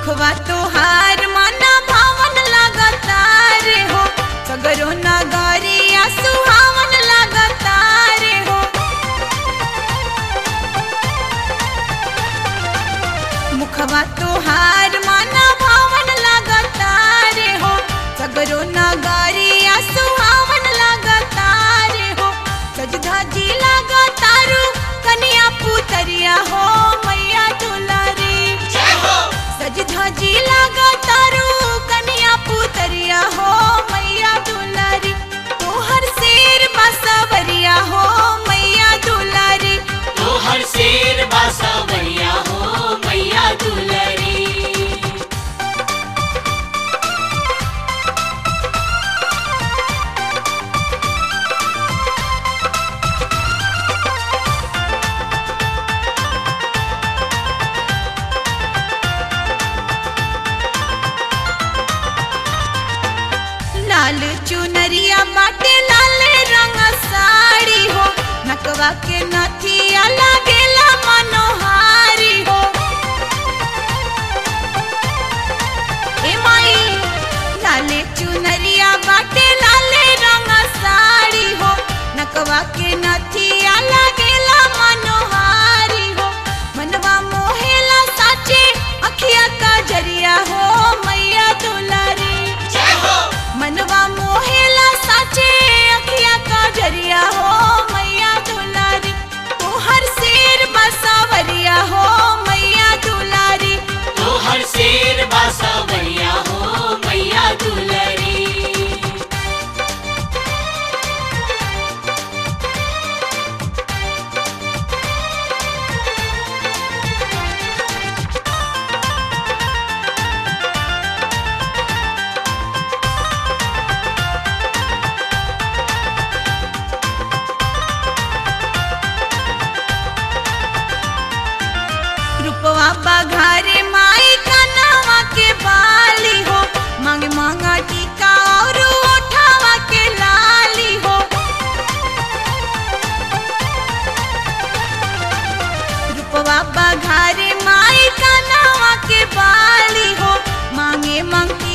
मुखवा तोहार मना भावन लागता रे हो सगरो नगरिया सुहावन लागता रे हो मुखवा तोहार मना भावन लागता रे हो सगरो नगरिया सुहावन लागता रे हो सजधा लागता रू कन्या पुतरिया हो मैया दुलारी सज धजी लागता रू कन्या पुतरिया हो मैया दुलारी तोहर शेर बसवरिया हो मैया दुलारी तोहर शेर बासा बढ़िया हो मैया दुलरी लाल चुनरिया बाटे लाल रंग साड़ी हो नकवा के नथिया लागेला मनोहारी हो ए माई लाले चुनरिया बाटे लाल रंग साड़ी हो नकवा के नथिया लागेला मनोहारी हो मनवा मोहेला साचे अखिया का जरिया हो मैया दुलारी मनवा मोहेला साचे अखिया का जरिया हो मैया दुलारी तोहर शेर बसावरिया हो मैया दुलारी तोहर शेर बासा बढ़िया हो मैया दुलरी रूपवा बघारे माई कनवा के बाली हो मांग मांगा टीका और उठावा के लाली हो रूपवा बघारे माई कनवा के बाली हो मांगे मंगी